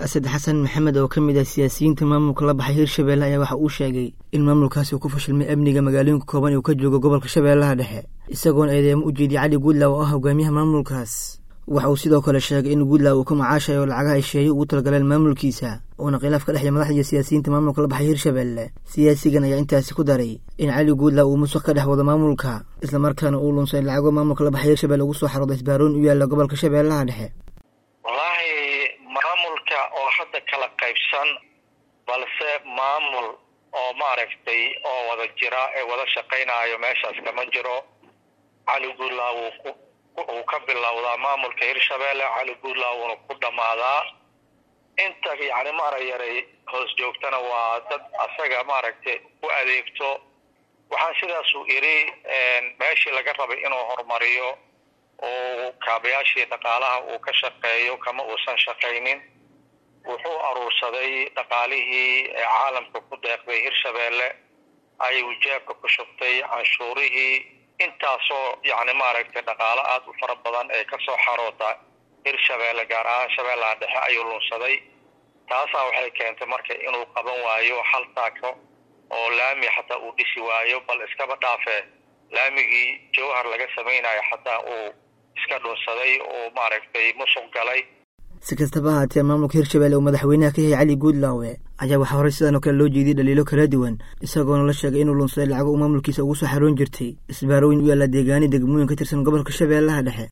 asad xasan maxamed oo ka mid ah siyaasiyiinta maamulka la baxay hirshabelle ayaa waxa uu sheegay in maamulkaasi uu ku fashilmay amniga magaalooyinka kooban uu ka joogo gobolka shabeellaha dhexe isagoona eedeemo u jeediyay cali guudlaw oo ah hogaamiyaha maamulkaas waxa uu sidoo kale sheegay in guudlaw uu ka macaashayo lacagaha hesheeye ugu talagaleen maamulkiisa uuna khilaaf ka dhexya madaxda iyo siyaasiyiinta maamulka la baxay hirshabelle siyaasigan ayaa intaasi ku daray in cali guudlaw uu musuq ka dhex wado maamulka islamarkaana uu lunsay lacago maamulka la baxay hirshabelle ugu soo xarooda isbaaroon u yaalla gobolka shabeellaha dhexe wallaahi maamulka oo hadda kala qaybsan balse maamul oo maaragtay oo wada jira ee wada shaqaynaayo meeshaas kama jiro cali guudlaw uu ka bilowdaa maamulka hirshabelle cali guudlaw uuna ku dhammaadaa inta yacni maarayaray hoos joogtana waa dad asaga maaragtay u adeegto waxaan sidaasuu idhi meeshii laga rabay inuu horumariyo oo kaabayaashii dhaqaalaha uu ka shaqeeyo kama uusan shaqaynin wuxuu aruursaday dhaqaalihii ee caalamka ku deeqday hirshabelle ayuu jeebka ku shubtay canshuurihii intaasoo yacni maaragtay dhaqaalo aada u fara badan ee kasoo xaroota hirshabelle gaar ahaan shabeellaha dhexe ayuu lunsaday taasaa waxay keentay marka inuu qaban waayo hal taako oo laami xataa uu dhisi waayo bal iskaba dhaafee laamigii jawhar laga samaynayo xataa uu iska dhunsaday oo maaragtay musuq galay si kastaba ahaatee maamulka hirshabelle uu madaxweynaha ka yahay cali guudlaawe ayaa waxaa horey sidan oo kale loo jeediyey dhaliilo kala duwan isagoona la sheegay inuu lunsaday lacago uu maamulkiisa ugu soo xaroon jirtay isbaarooyin u yaalla deegaani degmooyin ka tirsan gobolka shabeellaha dhexe